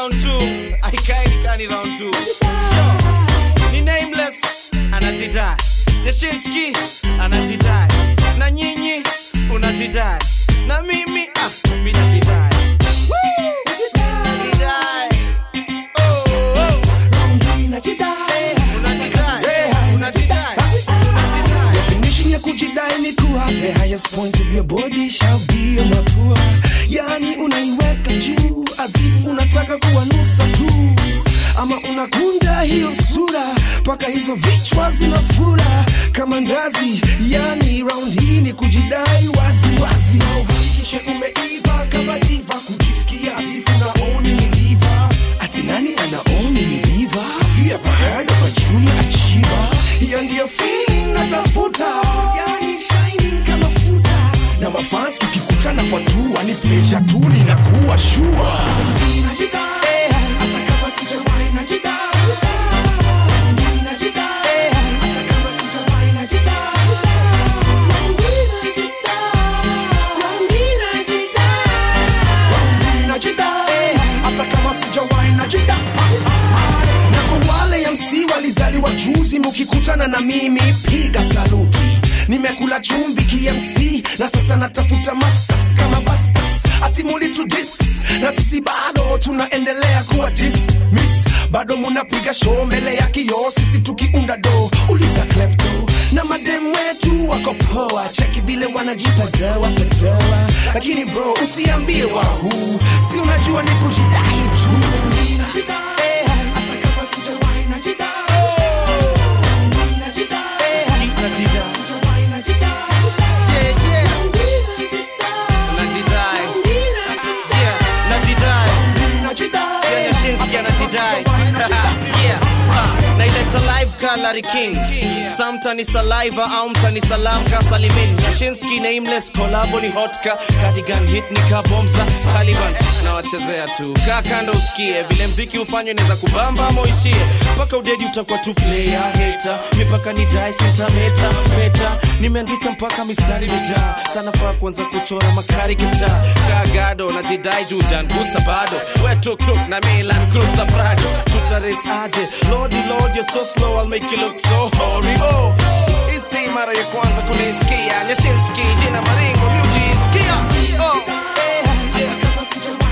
round 2 aikai nikani round 2 sure. ni nameless anajidai Yashinski anajidai na nyinyi unajidai na mimi ah, mi najidai Woo! Najidai. Oh, oh. Unajidai. Unajidai. Unajidai. Definition ya kujidai ni kuwa the highest point of your body shall be on mapua, yani unaiweka juu azifu unataka kuwanusa tu, ama unakunja hiyo sura mpaka hizo vichwa zinafura kama ngazi, yani round hii ni kujidai wazi wazi, kisha umeiva kama diva, kujisikia azifu naoni ni diva, ati nani anaoni ni diva? Have you ever heard of a junior achiever? Hiyo ndiyo feeling natafuta, yani shining kama futa, na mafans tukikutana kwa tua ni pleasure tu, ninakuwa sure Najidai, hata kama sijawahi najidai. Najidai, hata kama sijawahi najidai. Najidai, hata kama sijawahi najidai na kwa wale MC walizaliwa juzi, mukikutana na mimi piga saluti. Nimekula chumvi KMC na sasa natafuta masters kama bastas, atimuli to dis na sisi bado tunaendelea kuwa dismiss, bado munapiga show mbele ya kioo, sisi tukiunda do. Uliza klepto na madem wetu wako poa, cheki vile wanajipa dawa padawa, lakini bro usiambie wahuu, si unajua ni kujidai tu. Najidai, hata kama sijawahi najidai. Najidai, Najidai. sijawahi najidai. Yeah, yeah. Najidai. Yeah, najidai. Najidai. Yeah, Yashinski anajidai. Yeah, ah, naileta live ka Larry King sa mtani saliva au mtani salam ka salimin Yashinski nameless kolabo ni hotka cardigan hit ni ka bomza Taliban nawachezea tu kaa kando usikie vile mziki ufanywe inaweza kubamba ama uishie mpaka udedi utakuwa tu player hater mipaka ni dai sentameta meta nimeandika mpaka mistari imejaa sana faa kuanza kuchora makari gitaa kagado na jidai juu jangusa bado we tuktuk na milan cruza prado tutares aje lordy lord you're so slow i'll make you look so horrible isi mara ya kwanza kunisikia nyashinski jina maringo miujisikia oh. Hata kama sijawahi